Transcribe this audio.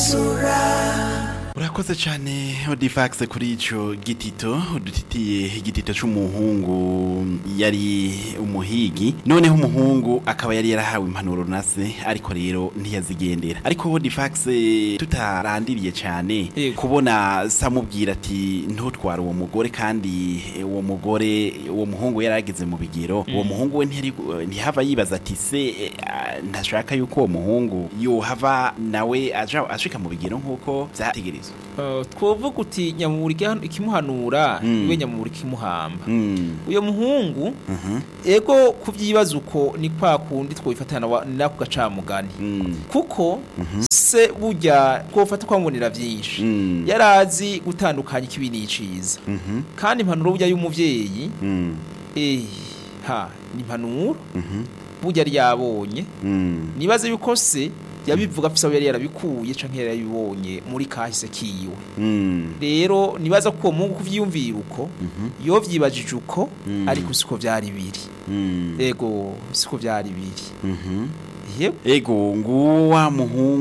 urakoze cyane odifax kuri ico gitito udutitiye igitito c'umuhungu yari umuhigi noneho umuhungu akaba yari yarahawe impanuro na se ariko rero ntiyazigendera ariko odifax tutarandiriye cyane Yego. kubona samubwira ati ntutware uwo mugore kandi uwo mugore uwo muhungu yari ageze mu bigero uwo muhungu we ntiyari ntihava yibaza ati se eh, ah, ntashaka yuko uwo muhungu yohava nawe aja ashika mu bigero nk'uko vyategerezwa Uh, twovuga uti nyamuburi ikihan- ikimuhanura Mm. iwe nyamuburi ikimuhamba Mm. uyo muhungu Mhm. ego kuvyibaza uko ni kwa kundi twobifatana wa- nako gacamugani Mm. kuko se burya twofata kwambonera vyinshi Mm. yarazi gutandukanya ikibi n'iciza Mhm. kandi impanuro burya y'umuvyeyi Mm. eh ha ni impanuro Mhm. burya yari yabonye Mm. nibaze yuko se yabivuga afise aho yari yarabikuye canke yari yabibonye muri kahise kiwe Mm. rero nibaza ko uwo muhungu kuvyiyumvira uko Mhm. iyo vyibajije uko Mm. ariko siko vyari biri Mm. ego siko vyari biri Mhm. yego ego nguwo wa muhungu